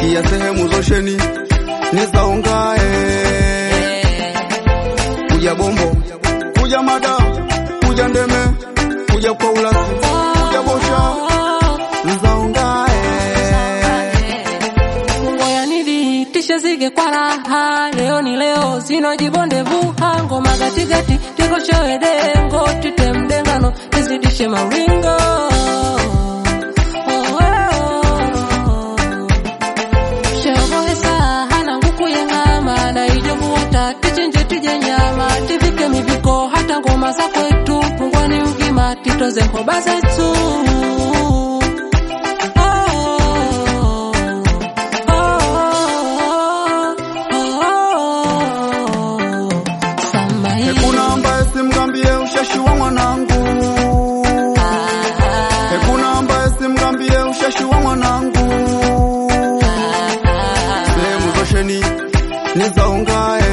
pia sehemu zosheni nizaungae kuja bombo kuja mada kuja ndeme kuja kwa ulasi kuja bosha nizaungae Ngoya nidhihitishe zige kwa raha, leo ni leo, sino jibonde vuha, ngoma gatigati tikoshowe dengo, tite mdengano, nizidishe mawingo Oh, oh. Sheogohesa hana nguku yeng'ama, na ijovuota tichinje tije nyama, tivike miviko hata ngoma za kwetu, pungwani ugima titoze hoba zetu Hakuna ambaye simgambie ushashi wa mwanangu, hakuna ambaye simgambie ushashi wa mwanangu. Sehemu zosheni nizaungae,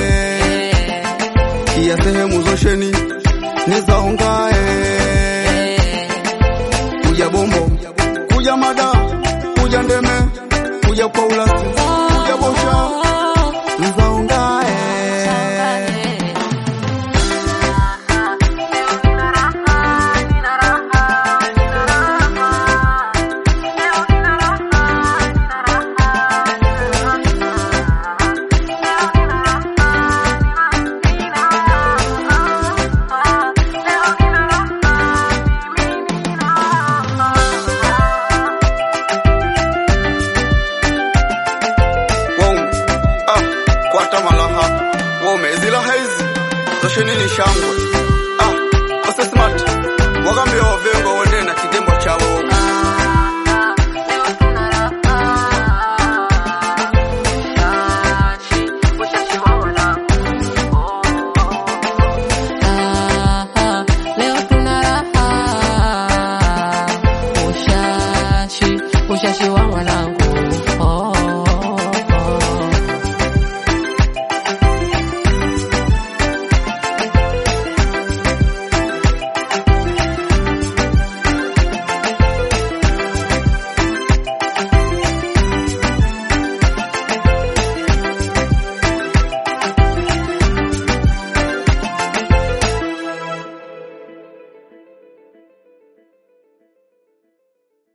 pia sehemu zosheni nizaungae. Kuja bombo, kuja mada, kuja ndeme, kuja kwa ulasi, kuja bosha, nizaungae. Wow. Ah, kwata malaha wome zila haizi zosheni ni shangwe